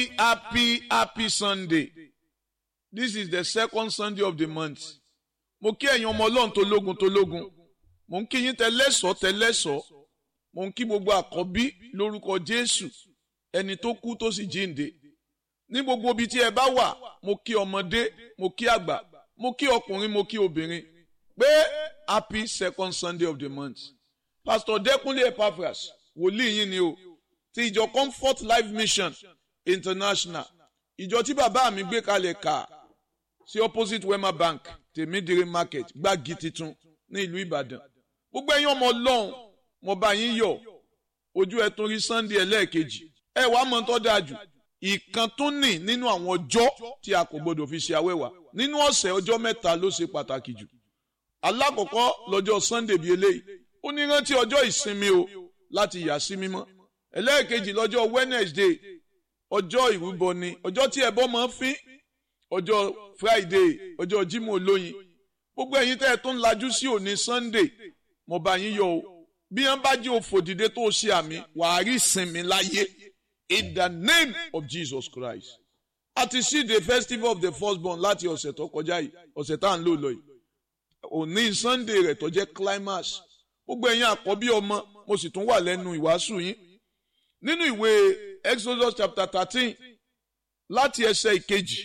happy happy sunday this is the second sunday of the month mo kí ẹ̀yin ọmọ ọlọ́run tó lógun tó lógun mo ń kí yín tẹlẹ́sọ̀ tẹlẹ́sọ̀ mo ń kí gbogbo àkọ́bí lórúkọ jésù ẹni tó kú tó sì jíǹde ní gbogbo ibi tí ẹ bá wà mo kí ọmọdé mo kí àgbà mo kí ọkùnrin mo kí obìnrin pé happy second sunday of the month pastor dẹkúnlé epaphras wòlíì yín ni o ti ìjọ comfort life mission international ìjọ tí bàbá mi gbé kalẹ̀ kà sí opposite wema bank tèmídìrí market gbági titun ní ìlú ìbàdàn gbogbo ẹ̀yin ọmọ ọlọ́run mo bá yín yọ̀ ojú ẹ tún rí sunday ẹlẹ́ẹ̀kejì ẹ wàá mọ̀ tó dáa jù ìkan tún nì nínú àwọn ọjọ́ tí a kò gbọdọ̀ fi ṣe awẹ́wà nínú ọ̀sẹ̀ ọjọ́ mẹ́ta ló ṣe pàtàkì jù alákọ̀ọ́kọ́ lọ́jọ́ sunday bíi eléyìí ó ní rántí ọjọ́ ìsinmi o láti yà sí mímọ́ ẹlẹ́ẹ̀kejì lọ́jọ́ wednesday ọjọ́ ìrúbọ ni ọjọ́ tí ẹbọ máa ń fín ọjọ́ friday ọjọ́ jímọ̀ olóyin gbogbo ẹ̀yin tẹ́ ẹ tó ń lajú sí òní sunday mo bá yín yọ̀ o bí wọ́n bá jẹ́ òfò dìde tó ṣe àmì wàá rí ìsinmi láyé in the name of jesus christ a ti sí the festival of the firstborn láti ọ̀sẹ̀ tó kọjá yìí ọ̀sẹ̀ tá à ń lò lọ yìí òní sunday rẹ̀ tó jẹ́ climax gbogbo ẹ̀yin àkọ́bí ọmọ mo sì tún wà lẹ́nu ìwàásù yín nínú ìwé exodus chapter thirteen láti ẹsẹ̀ ìkejì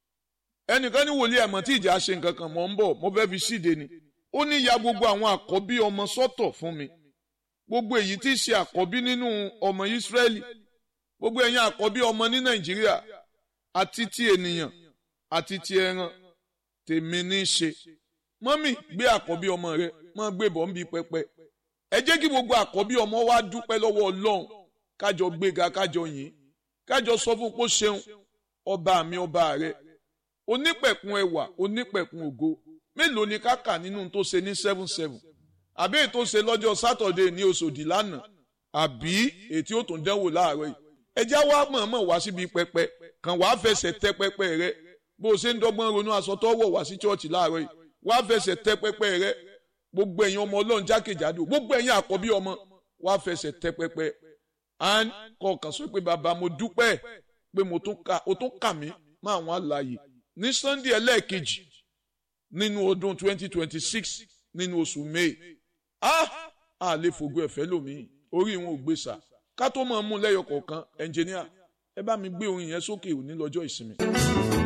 ẹnìkan ní wòlíì ẹ̀mọ́ tí ìjà ṣe nǹkan kan mọ̀ ń bọ̀ mo fẹ́ fi síde ni ó ní ya gbogbo àwọn àkọ́bí ọmọ sọ́tọ̀ fún mi gbogbo èyí tí í ṣe àkọ́bí nínú ọmọ ìsírẹ́lì gbogbo ẹ̀yin àkọ́bí ọmọ ní nàìjíríà àti ti ènìyàn àti ti ẹran tèmi ní í ṣe mọ́mì gbé àkọ́bí ọmọ rẹ mọ́ gbé bọ̀ ń bi pẹpẹ ẹ jẹ́ kí gbogbo àkọ́bí ọmọ wa dúpẹ́ lọ́wọ́ ọlọ́run kájọ gbéga kájọ yìn kájọ sọ fún pé ó ṣeun ọba mi ọba rẹ onípẹ̀kun ẹwà onípẹ̀kun ògo mélòó ni ká kà nínú tó ṣe ní seven seven àbí èyí tó ṣe lọ́jọ́ sátọ̀dé ní oṣòdì lánàá àbí èyí ó tún dánwò láàárọ̀ yìí ẹjá wa mọ̀ọ́mọ̀ wá síbi pẹpẹ kàn wá fẹsẹ̀ tẹ pẹpẹ rẹ bó o ṣe ń dọ́gbọ́n ronú aṣọ tó wọ̀ wá sí chọ́ọ̀chì láàárọ̀ yìí wá fẹsẹ̀ tẹ pẹpẹ rẹ gbogbo ẹ̀yin ọmọ ọlọ́run jákèjádò gbogbo ẹ̀yin àkọ́bí ọmọ wá fẹsẹ̀ tẹ pẹpẹ and kọ̀ọ̀kan sọ pé bàbá mo dúpẹ́ pé mo tún kà ó tún kà mí mọ́ àwọn àlàyé ní sunday ẹlẹ́ẹ̀kejì nínú ọdún 2026 nínú oṣù may ah a lè fògo ẹ̀fẹ́ lòmíì orí wọn ò gbé sà ká tó máa mú lẹ́yọ kọ̀ọ̀kan ẹnjìníà ẹ bá mi gbé orin yẹn sókè òní lọ́jọ́ ìsinmi.